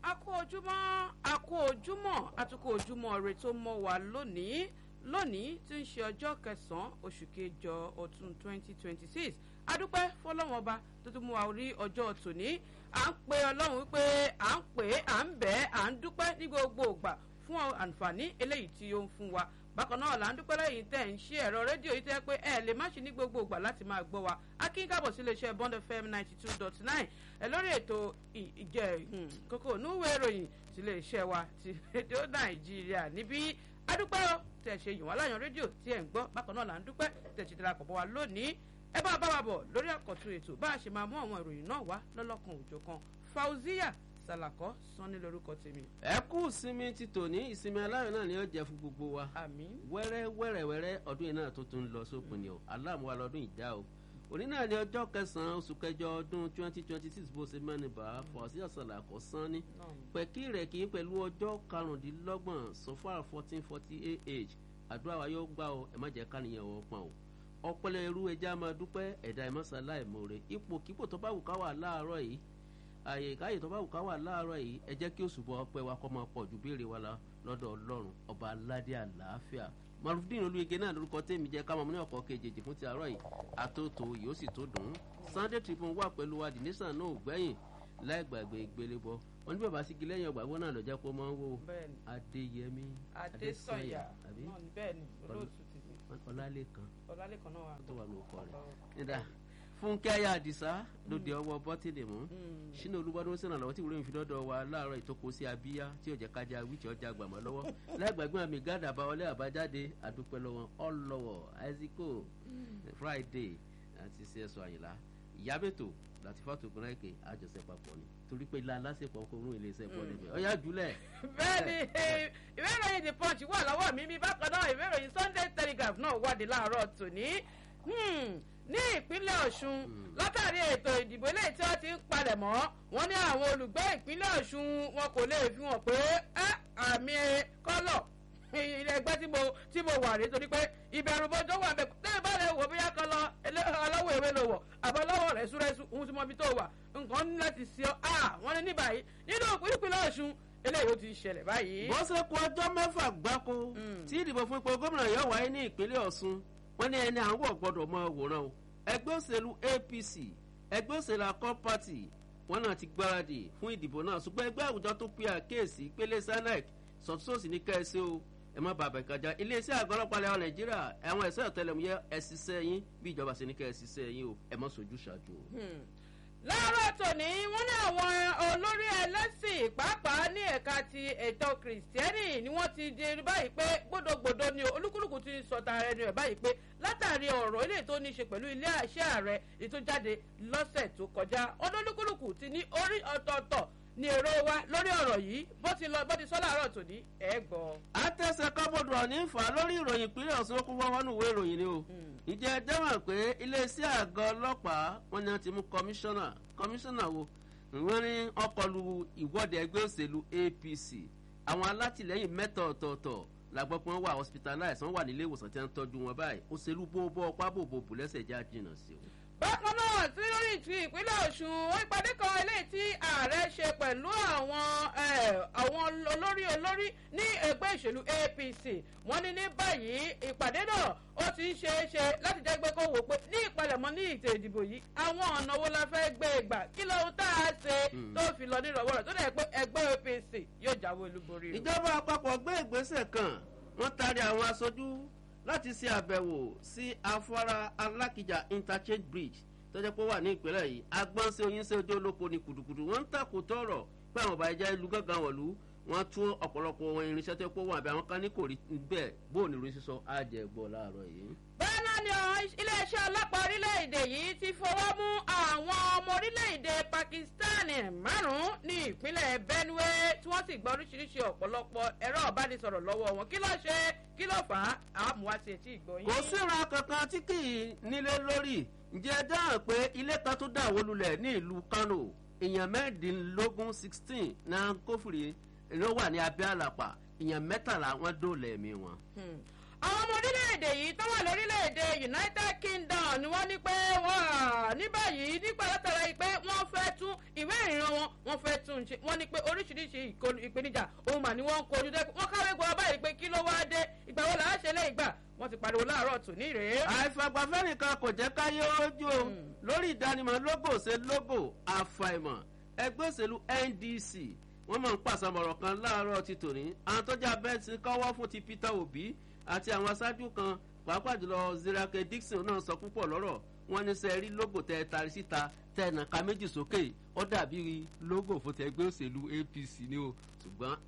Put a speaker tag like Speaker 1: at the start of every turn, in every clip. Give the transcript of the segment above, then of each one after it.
Speaker 1: a kú ojúmọ́ a kú ojúmọ́ àtúkọ̀ ojúmọ́ rẹ tó mọ́ wa lónìí lónìí tí ń ṣe ọjọ́ kẹsàn-án oṣù kẹjọ ọdún twenty twenty six adúpẹ́ fọlọ́wọ́n ọba tó tún mú wa rí ọjọ́ tòní à ń pe ọlọ́run wípé à ń pè é à ń bẹ̀ ẹ́ à ń dúpẹ́ ní gbogbo ìgbà fún àǹfààní eléyìí tí ó ń fún wa bákan náà là ń dúpẹ́ lẹ́yìn tẹ̀ ń ṣe ẹ̀rọ rédíò yìí tẹ́ pé ẹ lè má ṣe ní gbogbo ìgbà láti máa gbọ́ wa akínkàbọ̀ sí iléeṣẹ́ bond fm ninety two dot nine ẹ lórí ètò ìjẹ kókó núwèé ìròyìn sí iléeṣẹ́ wa ti rédíò nàìjíríà níbí adúpẹ́ o tẹ̀ ṣe yìí wọ́n láyàn rédíò tí ẹ̀ ń gbọ́ bákan náà là ń dúpẹ́ tẹ̀ ṣe darapọ̀ bọ́ wa lónìí ẹ bá bá wa bọ̀ lórí àkọ́tún ètò bá a ṣe máa mú àwọn ìròyìn náà wá lọ́lọ́kan òjọ̀kan fauziya sàlàkọ́ sanni lórúkọ tèmi.
Speaker 2: ẹ kú ìsinmi ti tòní ìsinmi aláyọ̀ náà ni ó jẹ́ fún gbogbo wa
Speaker 1: àmín.
Speaker 2: wẹ́rẹ́ wẹ́rẹ́ wẹ́rẹ́ ọdún yìí náà tó tún lọ sópin ni o aláàmúwa lọ́dún ìjà o òní náà ni ọjọ́ kẹsàn-án oṣù kẹjọ ọdún twenty twenty six bó ṣe mẹ́nu bá fọ̀ọ́síyà sàlàkọ́ sanni pẹ̀kí rẹ̀ kì í pẹ̀lú ọjọ́ karùndínlọ́gbọ̀n sọfà fourteen forty ah àdúrà wa yóò gbà o ẹ má jẹ́ káníyàn wọ́n pọ̀n o ọpẹlẹ irú ẹja máa dúpẹ́ ẹ̀dá ẹ̀mọ́sálá ẹ̀mọ́re ipò kípò tó bá wù ká wà láàárọ̀ yìí àyè káyè tó bá wù ká wà láàárọ̀ yìí ẹ jẹ́ kí òṣùbọ̀ ọpẹ́ wa kọ́ máa pọ̀ ju béèrè wa lọ lọ́dọ̀ ọlọ́run ọba aládé àlàáfíà marufdin olúyege náà lórúkọ tèmi jẹ́ káwọn ní ọkọ̀ kejì fún ti àárọ̀ yìí àtòtò yóò sì tó dùn ún sunday tribune wà pẹ̀lú wa dìnísàn náà ò gbẹ̀yìn láì gbàgbé ìgbélébọ wọn ní bàbá sígi lẹ́yìn ọgbà wọn náà lọ jẹ́ kó máa ń wò adéyẹmí
Speaker 1: adésọyà bẹ́ẹ̀ni olóòtú ti mi
Speaker 2: ọlálẹ́kan
Speaker 1: ọlálẹ́kan náà wà
Speaker 2: tó wà ní ọkọ rẹ̀ nígbà fúnkẹ́ ayé àdìsá lóde ọwọ́ bọ́tìlì mú sínú olúbọdún sínú àlọ́ tí ìwúrò ìfidọ́dọ̀ wa láàárọ̀ ìtókò sí abíyá tí ò jẹ́ kájà wíìtì ọjà gbàmọ́ lọ́wọ́ lẹ́gbẹ̀gbọ́n àmì gádà àbáwọlé àbájáde àdúpẹ́ lọ́wọ́ ọlọ́wọ́ àìsíkò friday àti cso àyìnlá ìyábẹ̀tò láti fàtò gbọ́nrẹ́kẹ̀ àjọṣe papọ̀ ni torí pé ilé aláṣepọ̀ kò rún ilé iṣẹ́ bọ́ọ̀lù ibẹ̀ ọ̀yá jùlẹ̀.
Speaker 1: bẹ́ẹ̀ni ìwé ìròyìn the punch wà lọ́wọ́ mi bí bákan náà ìwé ìròyìn sunday telegraph náà wádìí láàárọ̀ tòní ní ìpínlẹ̀ ọ̀ṣun látàrí ètò ìdìbò eléyìí tí wọ́n ti ń palẹ̀ mọ́ wọn ní àwọn olùgbé ìpínlẹ̀ ọ̀ṣun wọn kò lè fi hàn pé àmì kọ́lọ̀ ilé ẹgbẹ́ tí mo tí mo wà rí torí pé ìbẹ̀rù bọ́jọ́ wà bẹ́ẹ̀ tẹ́lẹ̀ bá lè wò bóyá kan lọ aláwọ̀ ewé ló wọ̀ àbọ̀ lọ́wọ́ rẹ̀ súrẹ́sù ohun tí mo fi tó wà nǹkan ní láti ṣe ọ́ wọ́n ní ní báyìí nínú ìpínlẹ̀ ọ̀ṣun eléyìí ó ti ṣẹlẹ̀ báyìí.
Speaker 2: bó ṣe kú ọjọ́ mẹ́fà gbáko tí ìdìbò fún ipò gómìnà yóò wáyé ní ìpínlẹ̀ ọ̀ṣun wọ́n ní ẹni àwọn gbọ́dọ̀ mọ òwòrán o ẹgbẹ́ òṣèlú apc ẹgbẹ́ òṣèlú accord party wọn náà ti gbáradì fún ìdìbò náà ṣùgbọ́n ẹgbẹ́ àwùjọ tó pe àkéèsí pélé senec sọ̀túnṣòsì ní kẹ́ẹ̀sì o ẹ má bàbà ìkàjà iléeṣẹ́ àgọ́ ọlọ́pàá lẹ́wọ̀n nàìjíríà àwọn ẹ̀ṣẹ́ ọ̀tẹlẹ̀múyẹ́ ẹ̀ ṣiṣẹ́ yín bí ìjọba ṣe ní kẹ́ ẹ̀ ṣiṣẹ́ yín o ẹ má sojú ṣáájú o.
Speaker 1: láàárọ̀ tòní wọ́n ní àwọn olórí ẹlẹ́sìn pàápàá ní ẹ̀ka ti ètò kìrìsìtẹ́nì ni wọ́n ti di báyìí pé gbódògbòdò ni olúkúlùkù ti sọ̀tà ara ẹni rẹ̀ báyìí pé látàrí ọ̀rọ̀ ilé tó ní í ṣe pẹ̀lú ilé àṣẹ ààrẹ ètò jáde lọ́sẹ̀ tó kọjá ọdún olúkúlùkù ti ní orí ọ̀tọ̀ọ̀tọ̀ ní èrò wa lórí ọ̀rọ̀ yìí bó ti lọ bó ti sọ láàárọ̀ tòní ẹ̀ gbọ́.
Speaker 2: àtẹ̀sẹ̀ kọ́bọ̀dù ọ̀ní fà lórí ìròyìn ìpínlẹ̀ ọ̀sán kún wọ́n wọnú ìwé ìròyìn ni o. ìjẹ́ ẹjẹ́ mọ̀ pé iléeṣẹ́ àgọ́ ọlọ́pàá wọn ni wọ́n ti mú kọmíṣánná kọmíṣánná wo wọ́n ní ọkọlù ìwọ́de ẹgbẹ́ òṣèlú apc àwọn alátìlẹyìn mẹ́ta ọ̀tọ̀ọ̀tọ̀ làgbọ́ pé wọ́n wà hospitalize wọ́n wà nílé ìwòsàn tí wọ́n ń tọ́jú wọn báyìí òṣèlú bó bọ́ ọpá bòbò bò lẹ́sẹ̀ já jìnnà sí o
Speaker 1: bákan náà tí lórí ti ìpínlẹ̀ ọ̀ṣun ó ìpàdé kan eléyìí tí ààrẹ ṣe pẹ̀lú àwọn àwọn olórí olórí ní ẹgbẹ́ ìṣèlú apc wọ́n ní ní báyìí ìpàdé náà ó ti ń ṣe é ṣe láti jẹ́ pé kó wò pé ní ìpalẹ̀mọ́ ní ìtẹ̀ ìdìbò yìí àwọn ọ̀nà wo la fẹ́ gbé e gbà kí lóhun tá a ṣe tó fi lọ nírọ̀wọ́ rẹ̀ tó dẹ̀ pé ẹgbẹ́ apc yóò jáwé olúborí.
Speaker 2: ìjọba àpapọ̀ gbé ìgbésẹ̀ kan wọ́n taari àwọn aṣojú láti ṣe àbẹ̀wò sí afárá alákìjà interchange bridge tó jẹ́ pé ó wà ní ìpínlẹ̀ yìí agbọ́n sí oyin sí ojú olóko ní kùdùkùdù wọ́n ń tàkò tọ̀rọ̀ pé àwọn ọba ẹja ìlú gángan wọ̀lú wọ́n tún ọ̀pọ̀lọpọ̀ ohun irinṣẹ́ tó pọ̀ wọn àbí àwọn kan ní kò rí bẹ́ẹ̀ bóun ní ìròyìn sísọ àjẹgbọ́ láàárọ̀ yìí.
Speaker 1: bẹ́ẹ̀ náà ni iléeṣẹ́ ọlọ́pàá orílẹ̀-èdè yìí ti fọwọ́ mú àwọn ọmọ orílẹ̀-èdè pakistan márùn-ún ní ìpínlẹ̀ benue tí wọ́n sì gba oríṣiríṣi ọ̀pọ̀lọpọ̀ ẹ̀rọ ìbánisọ̀rọ̀ lọ́wọ́ wọn kí ló ṣe kí ló fà á àmúwá sí etí ìgbọ̀nyìn.
Speaker 2: kò síra kankan tí kì í nílé lórí ǹjẹ́ dáhùn pé ilé kan tó dàwó lulẹ̀ ní ìlú kano èèyàn mẹ́ẹ̀ẹ́dínlógún sixteen náà kófìrí ló wà ní abẹ́ àlàpà èèyàn mẹ́tàlá wọn dóòlà ẹ̀mí wọn.
Speaker 1: àwọn ọmọ orílẹ̀-èdè yìí tó wà lórílẹ̀-èdè united kingdom ni wọ́n ní pé wọ́n ní báyìí nígbà látara yìí pé wọ́n fẹ́ tún ìwé ìrìnnà wọn wọ́n wọ́n fẹ́ tún un ṣe wọ́n ní pé oríṣiríṣi ìpèníjà òun mà ní wọ́n ń kojú dẹ́kun wọ́n káwé gbọ́ báyìí pé kí ló wá dé ìgbà wo làá ṣe lé ìgbà wọ́n ti pariwo láàárọ̀ tù ní rèé.
Speaker 2: àìfàgbàfẹ́ nìkan kò jẹ́ káyé ojú o lórí ìdánimọ̀ lógò ṣe lógò àfàìmọ̀ ẹgbẹ́ òṣèlú ndc wọ́n máa ń pàṣàmọ̀rọ̀ kan láàárọ̀ ti tòní àwọn tó jẹ́ abẹ́ ti kọ́wọ́ fún ti peter obi àti àwọn aṣáájú kan pàápàá jùlọ zirake dixon náà sọ púpọ̀ lọ́rọ̀ wọ́n ní sẹ́ rí lógò tẹ́ ẹ tari síta tẹ́ ẹ nàka méjì sókè ó dàbí lógò fún tẹgbẹ́ òṣèlú apc ni o ṣùgbọ́n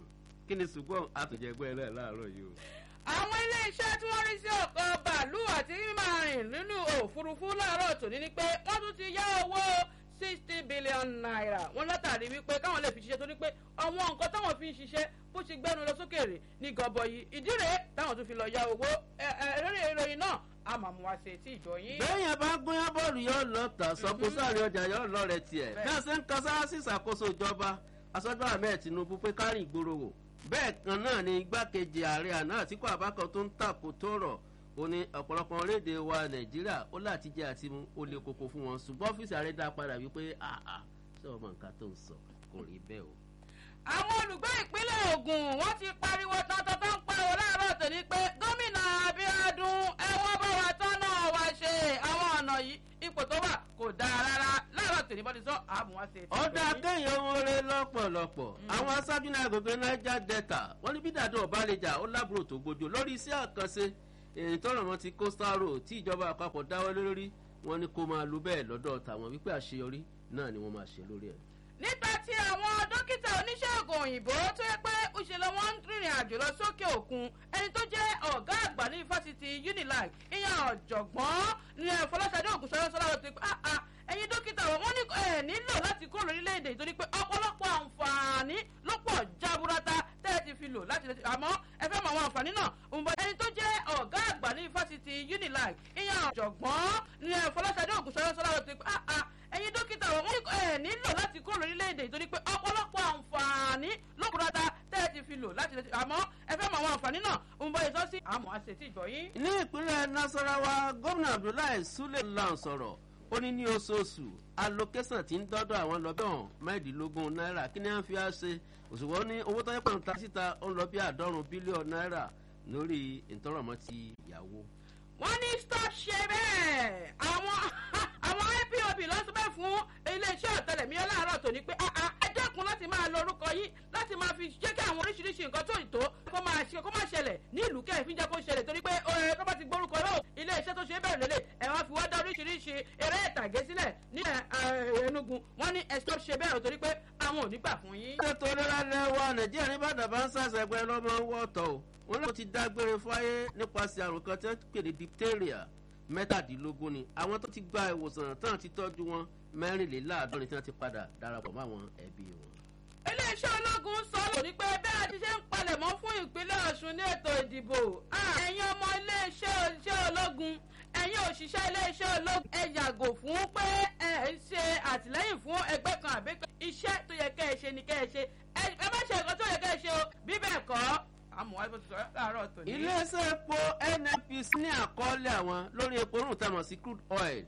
Speaker 2: kí ni ṣùgbọ́n àtúnjẹgbẹ́ ẹ náà láàárọ̀ yìí o
Speaker 1: àwọn iléeṣẹ́ tí wọ́n rí sí ọkọ̀ bàálù àti máa rìn nínú òfurufú láàárọ̀ tòní ni pé wọ́n tún ti yá owó sixty billion naira wọn látàrí wípé káwọn lè fi ṣiṣẹ́ torí pé àwọn nǹkan táwọn fi ń ṣiṣẹ́ bó ti gbẹ́nu lọ sókèrè ní gọbọyì ìdí rèé táwọn tún fi lọ yá owó ẹ̀rọ ìròyìn náà a máa mú wa ṣe tí ìjọ yín.
Speaker 2: bẹ́ẹ̀yàn bá gbóyán bọ́ọ̀lù yóò lọ tà sọ́kó sáré ọjà yóò lọ rẹ̀ tiẹ̀ bí wọ́n ṣe ń kan sára sí ìṣàkóso ìjọba aṣọ́jú ahmed tinubu pé kárìn ìgboro wò bẹ́ẹ̀ kan náà ni igbákejì ààrẹ àná àtìkú àbákan tó ń tàkò tó rọ̀ ó ní ọ̀pọ̀lọpọ̀ orílẹ̀-èdè wa nàìjíríà ó láti jẹ́ àti mú ó lè koko fún wọn ṣùgbọ́n ọ́fíìsì ààrẹ dá padà wípé àà ṣé ọmọ nǹkan tó ń sọ kò rí bẹ́ẹ̀ o.
Speaker 1: àwọn olùgbé ìpínlẹ̀ ogun wọ́n ti pariwo tọ́tọ́ tó ń pariwo láàárọ̀ tòní pé gómìnà abiodun ẹ̀wọ̀n bá wa tọ́nà wa ṣe àwọn ọ̀nà yìí ipò tó wà kò dáa rárá láàárọ̀ tòní bọ́dí sọ àmú wa ṣe.
Speaker 2: ọ̀dà kéèyàn wọlé lọ́pọ̀lọpọ̀ àwọn aṣáájú náà agbègbè niger delta wọ́n ní bí dàdún ọ̀bá lè jà ó lábúrò tó gbójú lórí iṣẹ́ àkànṣe èyí tọrọ wọn ti coastal road tí ìjọba àpapọ̀ dáwọ́ lórí wọn ni kó máa lu bẹ́ẹ̀ lọ́dọ̀ tàwọn wípé àṣeyọrí náà ni wọ́n máa ṣe lórí ẹ̀.
Speaker 1: nípa ti àwọn dókítà oníṣègùn òyìnbó tó yẹ pé òṣèlú wọn ń rìnrìn àjò lọ sókè òkun ẹni tó jẹ́ ọ̀gá àgbà ní fásitì unilag ìyẹn ọ̀jọ̀gbọ́n ní fọláṣadé ògùnṣọ́lá sọ́lá ló ti pé ẹ̀yin dókítà wọn ní ẹ̀ nílò láti kúrò lórílẹ̀‐èdè torí pé ọ̀pọ̀lọpọ̀ àǹfààní ló pọ̀ jaburata tẹ́ ẹ ti fi lò láti lè àmọ́ ẹ fẹ́ mọ àwọn àǹfààní náà ǹbọ̀ ẹni tó jẹ́ ọ̀gá àgbà ní fásitì unilag ìyẹn ọ̀jọ̀gbọ́n ní fọláṣadé ògùnṣọ́lá sọ́lá ló ti pé ẹ̀yin dókítà wọn ní ẹ̀ nílò láti kúrò lórílẹ̀‐èdè torí pé ọ̀pọ̀lọpọ̀ àǹfààní ló pọ̀ jaburata tẹ́ ẹ ti fi lò láti lè àmọ́ ẹ fẹ́ mọ àwọn àǹfààní náà ǹbọ̀ ìtọ́sí àmọ́ àṣetì ìgbọ̀yìn.
Speaker 2: ní ìpínlẹ̀ nasarawa gómìnà abdullahi sule lan sọ̀rọ̀ ó ní ní oṣooṣù allocation ti ń dọ́dọ̀ àwọn lọ́bẹ̀rún mẹ́rìndínlógún náírà kí ni à ń fi á ṣe òṣùwọ̀n ní owó tó yẹ pọ̀ ń ta síta ó ń lọ bí àádọ́rùn bílíọ̀nù náírà lórí ìtọ́rọ̀mọ́ ti ìyàwó.
Speaker 1: wọ́n ní stop ṣe bẹ́ẹ̀ àwọn àwọn ipob lọ́sọ̀bẹ̀ fún iléeṣẹ́ ọ̀tẹlẹ̀míyàn láàárọ̀ tòní pé ẹ dẹ́kun láti máa lo orúkọ yìí láti máa fi jẹ́ kí àwọn oríṣiríṣi nǹkan tó ìtó kó máa ṣe kó máa ṣẹlẹ̀ ní ìlú kẹ́ẹ̀ fi jẹ́ kó ṣẹlẹ̀ torí pé ọ̀rẹ́ tó bá ti gbórúkọ náà iléeṣẹ́ tó ṣe é bẹ̀rẹ̀ lélẹ̀ ẹ̀ wá fi wá dá oríṣiríṣi eré ìtàgé sílẹ̀ ní ẹnugun wọ́n ní ẹ̀ stop ṣe bẹ́ẹ̀ torí pé àwọn ò ní gbà fún yín.
Speaker 2: ètò ìlera lẹ́wọ̀ nàìjíríà ní bàdàn bá ń ṣàṣẹgbẹ́ lọ́mọ wọ́ọ̀tọ̀ o wọn náà ti dágbére fáyé nípasẹ̀ àrùn kan tí wọ́n pè ní diphtheria mẹ́tàdínlógún ni àwọn tó ti gba ìwòsàn tán ti tọ́jú wọn mẹ́rìnléláàádọ́rin tí wọ́n ti padà darapọ̀ mọ́ àwọn ẹbí wọn.
Speaker 1: iléeṣẹ́ ológun sọ lónìí pé bẹ́ẹ̀ ti ṣe ń palẹ̀mọ́ fún ìpínlẹ̀ ọ̀ṣun ní ètò ìdìbò ẹ̀yin ọmọ iléeṣẹ́ iṣẹ́ ológun ẹ̀yin òṣìṣẹ́ iléeṣẹ́ ológun ẹ yàgò fún pé ẹ ń ṣe àtìlẹ́yìn fún ẹgbẹ́ kan àbí iṣẹ́ tó yẹ kẹ́ ẹ ṣe ni kẹ́ ẹ ṣe ẹ má ṣe nǹkan tó yẹ kẹ́ ẹ ṣe o bí bẹ́ẹ̀ kọ́ àmọ́ wáyé bó ti sọ láàárọ̀ tòní.
Speaker 2: iléeṣẹ́ epo nnpc ní àkọọ́lẹ̀ àwọn lórí epo rùn tamọ̀ sí crude oil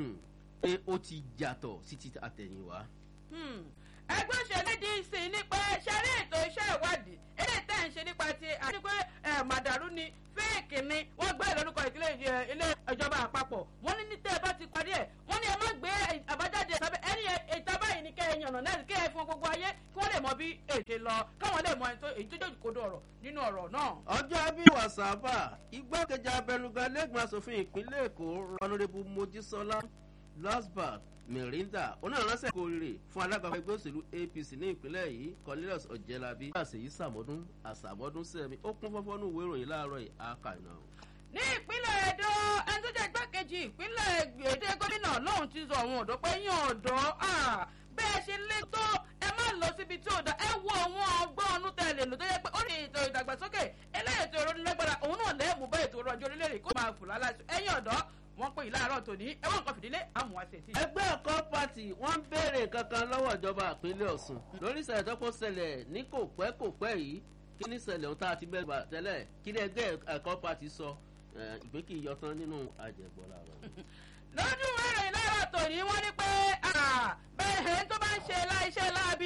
Speaker 2: pé ó ti yàtọ̀ sí ti àtẹ̀yìnwá.
Speaker 1: ẹgbẹ́ òṣèlú dc ní pé ṣẹ́rí ètò iṣẹ́ ìwádìí eléyìí tẹ̀ ń ṣe nípa ti àti pé màdàrú ni fẹ́ẹ̀kì ni wọ́n gbé lórúkọ ìpínlẹ̀ ilé ìjọba àpapọ̀ wọ́n ní ní tẹ́ ẹ bá ti parí ẹ̀ wọ́n ní ẹ má gbé àbájáde sábẹ́ ẹni ìta báyìí ni kẹ́ ẹ yànnà náà kẹ́ ẹ fún gbogbo ayé kí wọ́n lè mọ bí èdè lọ káwọn lè mọ èyí tó jẹ́ òkòdó ọ̀rọ̀ nínú ọ̀rọ̀ náà.
Speaker 2: ọjọ́ bí wàsápà igbákejì abẹnugan lẹ́gbọ̀n asòfin ìpínlẹ̀ èkó rọnùrẹ́bù mojísọ́lá lasbat mirinda onírànlọ́sẹ̀ kò rè fún alága ẹgbẹ́ òṣèlú apc ní ìpínlẹ̀ yìí cornelius ọ̀jẹ̀lábí àṣeyí sàmọ́dún àṣàmọ́dún sẹ́mi ó kún fọ́fọ́ ní ìwé ìròyìn láàárọ̀ yìí àkànà.
Speaker 1: ní ìpínlẹ̀ èdò ẹni tó jẹ́ igbákejì ìpínlẹ̀ èdè gómìnà lóhùn ti sọ àwọn ọ̀dọ́ pé yín ọ̀dọ́ bẹ́ẹ̀ ṣe lé tó ẹ má lọ síbi tí ò dá ẹ wo àwọn ọgbọ́n ọ̀nù tẹ̀lé lò tó yẹ pé ó ní ètò ìdàgbàsókè eléyètò ìrọ̀lẹ́gbàdà òun náà lẹ́ẹ̀mú bá ètò ọrọ̀ ajé orílẹ̀-èdè kó máa fò lálàsù ẹ̀yìn ọ̀dọ́ wọ́n pè láàárọ̀ tòní ẹ̀wọ̀n nǹkan fìdílé àmúwáṣe tí.
Speaker 2: ẹgbẹ́ ẹ̀kọ́ pati wọ́n ń béèrè kankan lọ́wọ́ ìjọba ìpínlẹ̀ ọ̀sùn lórí ìṣẹ̀lẹ̀ tó kó ṣẹlẹ̀ ní kò pẹ́ kò pẹ́ yìí kí ní ṣẹlẹ̀ ohun tá a ti bẹ́ẹ̀ gbà tẹ́lẹ̀ kí ní ẹgbẹ́ ẹ̀kọ́ pati sọ ìgbé kì í yọ tán nínú àjẹgbọ́lá rẹ̀.
Speaker 1: lójú ẹ̀rọ ìlànà tòní wọ́n ní pé bẹ́ẹ̀ tó bá ń ṣe iṣẹ́ láàbí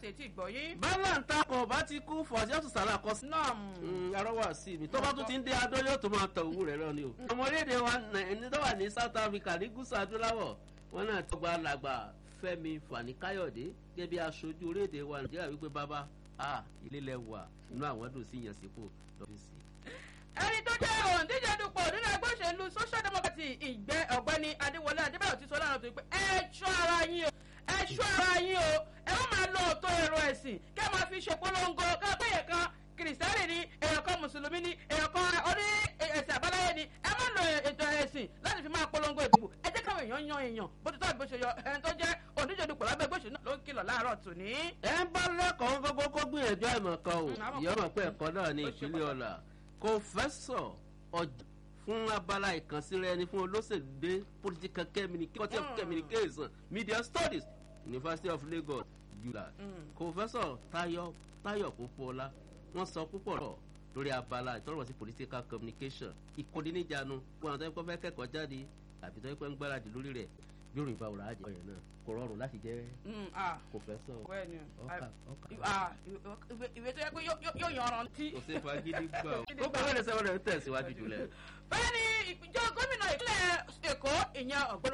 Speaker 1: sí etí ìgbọ̀yìn.
Speaker 2: bálà ń takọ̀ bá ti kú fọ̀síọ́sù sàrà kọ sí.
Speaker 1: náà
Speaker 2: arọ́wà sí mi tó bá tún ti ń dé adó yóò tún máa tọ owó rẹ̀ lọ ni o. ọmọ orílẹ̀-èdè wa ní tó wà ní south africa ní gúúsù adúláwọ̀ wọn náà ti gba làgbà fẹ́mi fani káyọ̀dé gẹ́gẹ́ bí aṣojú orílẹ̀-èdè wa nàìjíríà wípé bàbá a ilé lẹ wà inú àwọn dùn sí ìyànsípò lọ́fíìsì.
Speaker 1: ẹni tó jẹ́ òǹdíje dupò nínú ẹgbẹ́ òṣèlú social democracy ìgbẹ́ ọ̀gbẹ́ni adéwọlé adébáyọ̀ ti sọ láàárọ̀ tó pé ẹ ṣọ́ ara yín o ẹ ṣọ́ ara yín o ẹ má máa lo òótọ́ ẹ̀rọ ẹ̀sìn kẹ́ ẹ máa fi ṣèpolongo ká pé èèyàn kan kìrìsìtẹ́nì ni èèyàn kan mùsùlùmí ni èèyàn kan oní ẹ̀sìn àbáláyé ni ẹ má lo ètò ẹ̀sìn láti fi máa polongo ìdìbò ẹ jẹ́ káwọn èèyàn yan èèyàn bó ti tọ́ àbí bó ṣe yọ ẹni tó jẹ́ òǹdíje dupò lábẹ́ ẹgbẹ́ òṣèlú náà ló ń kìlọ̀ láàárọ̀ tòní.
Speaker 2: ẹ ń bá lẹ́kọ̀ọ́ gbogbo kó gbìyànjú àìmọ̀ kan o
Speaker 1: Mm, àmọ́
Speaker 2: ìyá
Speaker 1: kò-
Speaker 2: mọ̀ pé ẹ̀kọ́ náà ní
Speaker 1: ó ṣe
Speaker 2: ìpínlẹ̀ ọ̀la kòfẹ́sọ̀ ọjà fún abala ìkànsíra ẹni fún olóṣèlú dé political communication
Speaker 1: Mm.
Speaker 2: communication media studies university of lagos yula
Speaker 1: Mm.
Speaker 2: kòfẹ́sọ̀ tayo tayo kópóọlá wọ́n sọ púpọ̀ rọ̀ lórí abala ìtọ́rọ̀ sí political communication ìkọ́díníjànú fún àwọn tó yẹ kó fẹ́ kẹ́kọ̀ọ́ jáde àbí tó yẹ kó ń gbáradì lórí rẹ̀ bí òrùn ìbá òrà àjẹ́ ọ̀yẹ̀ náà kò rọrùn láti jẹ́
Speaker 1: Mm, ah,
Speaker 2: kòfẹ́sọ̀
Speaker 1: bẹ́ẹ̀ni.
Speaker 2: ọkà ọkà
Speaker 1: Ah, ìwé- ìwé tó yẹ pé yóò- yóò yóò yan ọ̀ràn tí.
Speaker 2: kò sí fagídí gbà ó. ó gbàgbé ẹsẹ̀ wọn rẹ̀ ń tẹ̀síwájú jùlẹ̀.
Speaker 1: bẹ́ẹ̀ ni ìjọ gómìnà ìpínlẹ̀ èkó ìyẹn ọ̀gbọ́n